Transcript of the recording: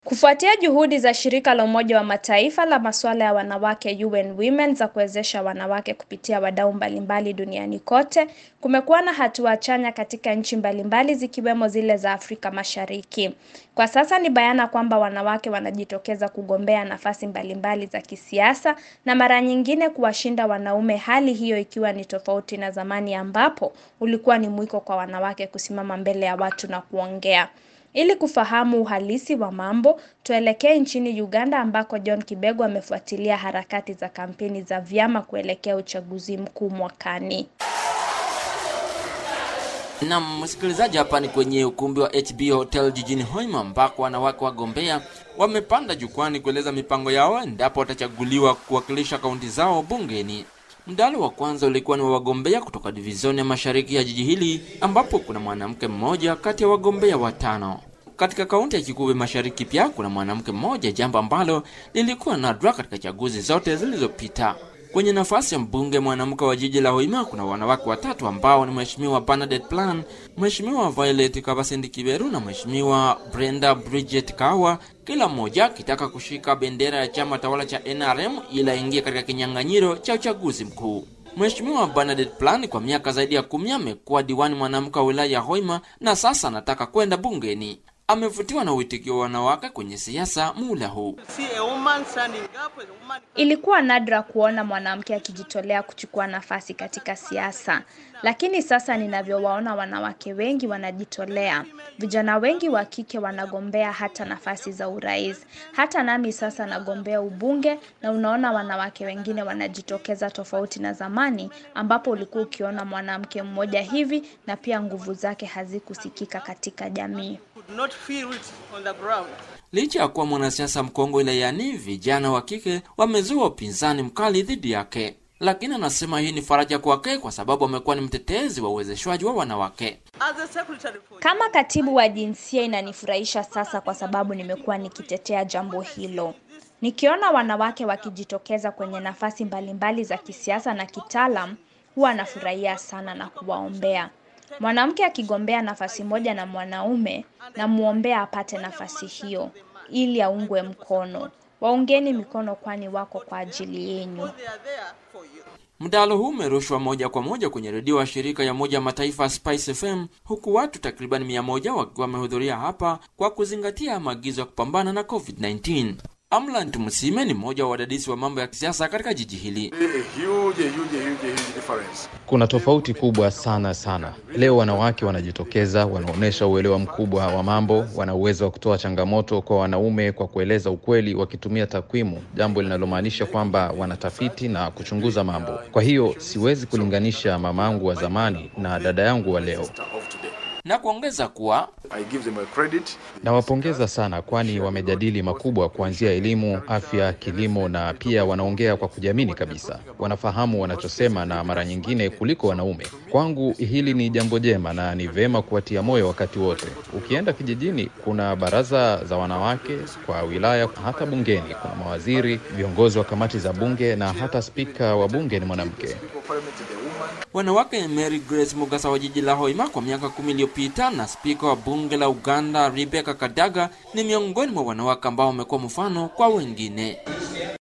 Kufuatia juhudi za shirika la Umoja wa Mataifa la masuala ya wanawake UN Women za kuwezesha wanawake kupitia wadau mbalimbali duniani kote, kumekuwa na hatua chanya katika nchi mbalimbali zikiwemo zile za Afrika Mashariki. Kwa sasa ni bayana kwamba wanawake wanajitokeza kugombea nafasi mbalimbali za kisiasa na mara nyingine kuwashinda wanaume, hali hiyo ikiwa ni tofauti na zamani ambapo ulikuwa ni mwiko kwa wanawake kusimama mbele ya watu na kuongea. Ili kufahamu uhalisi wa mambo, tuelekee nchini Uganda ambako John Kibego amefuatilia harakati za kampeni za vyama kuelekea uchaguzi mkuu mwakani. Na msikilizaji, hapa ni kwenye ukumbi wa HB Hotel jijini Hoima ambako wanawake wagombea wamepanda jukwani kueleza mipango yao endapo watachaguliwa kuwakilisha kaunti zao bungeni. Mdahalo wa kwanza ulikuwa ni wa wagombea kutoka divizioni ya mashariki ya jiji hili ambapo kuna mwanamke mmoja kati ya wagombea watano. Katika kaunti ya Kikuve Mashariki pia kuna mwanamke mmoja, jambo ambalo lilikuwa nadra katika chaguzi zote zilizopita. Kwenye nafasi ya mbunge mwanamke wa jiji la Hoima kuna wanawake watatu ambao ni Mheshimiwa Bernadette Plan, Mheshimiwa Violet Kabasindi Kiberu na Mheshimiwa Brenda Bridget Kawa, kila mmoja akitaka kushika bendera ya chama tawala cha NRM ili aingie katika kinyang'anyiro cha uchaguzi mkuu. Mheshimiwa Bernadette Plan kwa miaka zaidi ya kumi amekuwa diwani mwanamke wa wilaya ya Hoima na sasa anataka kwenda bungeni. Amevutiwa na uitikio wa wanawake kwenye siasa muda huu. Ilikuwa nadra kuona mwanamke akijitolea kuchukua nafasi katika siasa, lakini sasa ninavyowaona wanawake wengi wanajitolea. Vijana wengi wa kike wanagombea hata nafasi za urais. Hata nami sasa nagombea ubunge, na unaona wanawake wengine wanajitokeza, tofauti na zamani ambapo ulikuwa ukiona mwanamke mmoja hivi na pia nguvu zake hazikusikika katika jamii. Licha ya kuwa mwanasiasa mkongwe wilayani, vijana wa kike wamezua upinzani mkali dhidi yake, lakini anasema hii ni faraja kwake kwa sababu amekuwa ni mtetezi wa uwezeshwaji wa wanawake. Kama katibu wa jinsia, inanifurahisha sasa kwa sababu nimekuwa nikitetea jambo hilo. Nikiona wanawake wakijitokeza kwenye nafasi mbalimbali za kisiasa na kitaalam, huwa nafurahia sana na kuwaombea. Mwanamke akigombea nafasi moja na mwanaume, namwombea apate nafasi hiyo ili aungwe mkono. Waungeni mikono, kwani wako kwa ajili yenyu. Mdahalo huu umerushwa moja kwa moja kwenye redio wa shirika ya Umoja Mataifa Spice FM, huku watu takriban mia moja wakiwa wamehudhuria hapa kwa kuzingatia maagizo ya kupambana na COVID-19. Amlant Musime ni mmoja wa wadadisi wa mambo ya kisiasa katika jiji hili. Kuna tofauti kubwa sana sana. Leo wanawake wanajitokeza, wanaonyesha uelewa mkubwa wa mambo, wana uwezo wa kutoa changamoto kwa wanaume kwa kueleza ukweli wakitumia takwimu, jambo linalomaanisha kwamba wanatafiti na kuchunguza mambo. Kwa hiyo siwezi kulinganisha mama yangu wa zamani na dada yangu wa leo na kuongeza kuwa nawapongeza sana, kwani wamejadili makubwa kuanzia elimu, afya, kilimo na pia wanaongea kwa kujiamini kabisa. Wanafahamu wanachosema na mara nyingine kuliko wanaume. Kwangu hili ni jambo jema na ni vema kuwatia moyo wakati wote. Ukienda kijijini, kuna baraza za wanawake kwa wilaya, hata bungeni kuna mawaziri, viongozi wa kamati za bunge na hata spika wa bunge ni mwanamke. Wanawake Mary Grace Mugasa wa jiji la Hoima kwa miaka kumi iliyopita na spika wa bunge la Uganda Rebecca Kadaga ni miongoni mwa wanawake ambao wamekuwa mfano kwa wengine.